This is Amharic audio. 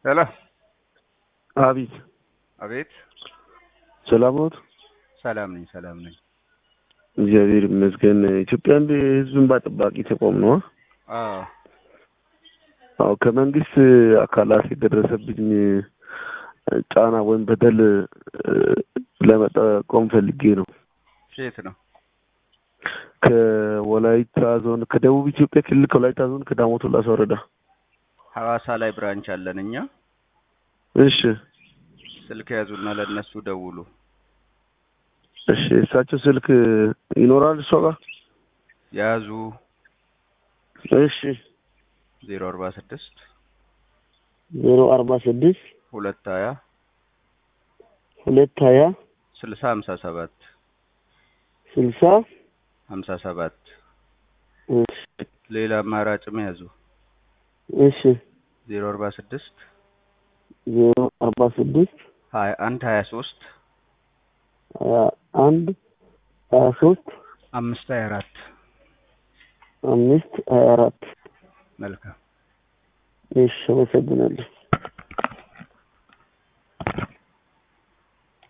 ሄሎ አቤት አቤት ሰላም ኖት? ሰላም ነኝ ሰላም ነኝ እግዚአብሔር ይመስገን። ኢትዮጵያ እንደ ህዝብ እንባ ጠባቂ ተቋም ነው። አዎ አዎ ከመንግስት አካላት የደረሰብኝ ጫና ወይም በደል ለመጠቆም ፈልጌ ነው። ከየት ነው ከወላይታ ዞን ከደቡብ ኢትዮጵያ ክልል ከወላይታ ዞን ከዳሞት ላሳ ወረዳ። ሐዋሳ ላይ ብራንች አለን እኛ እሺ ስልክ ያዙና ለእነሱ ደውሉ እሺ እሳቸው ስልክ ይኖራል እሷ ጋር ያዙ እሺ ዜሮ አርባ ስድስት ዜሮ አርባ ስድስት ሁለት ሀያ ሁለት ሀያ ስልሳ ሀምሳ ሰባት ስልሳ ሀምሳ ሰባት እሺ ሌላ አማራጭም ያዙ እሺ ዜሮ አርባ ስድስት ዜሮ አርባ ስድስት ሀያ አንድ ሀያ ሶስት ሀያ አንድ ሀያ ሶስት አምስት ሀያ አራት አምስት ሀያ አራት መልካም እሺ አመሰግናለሁ።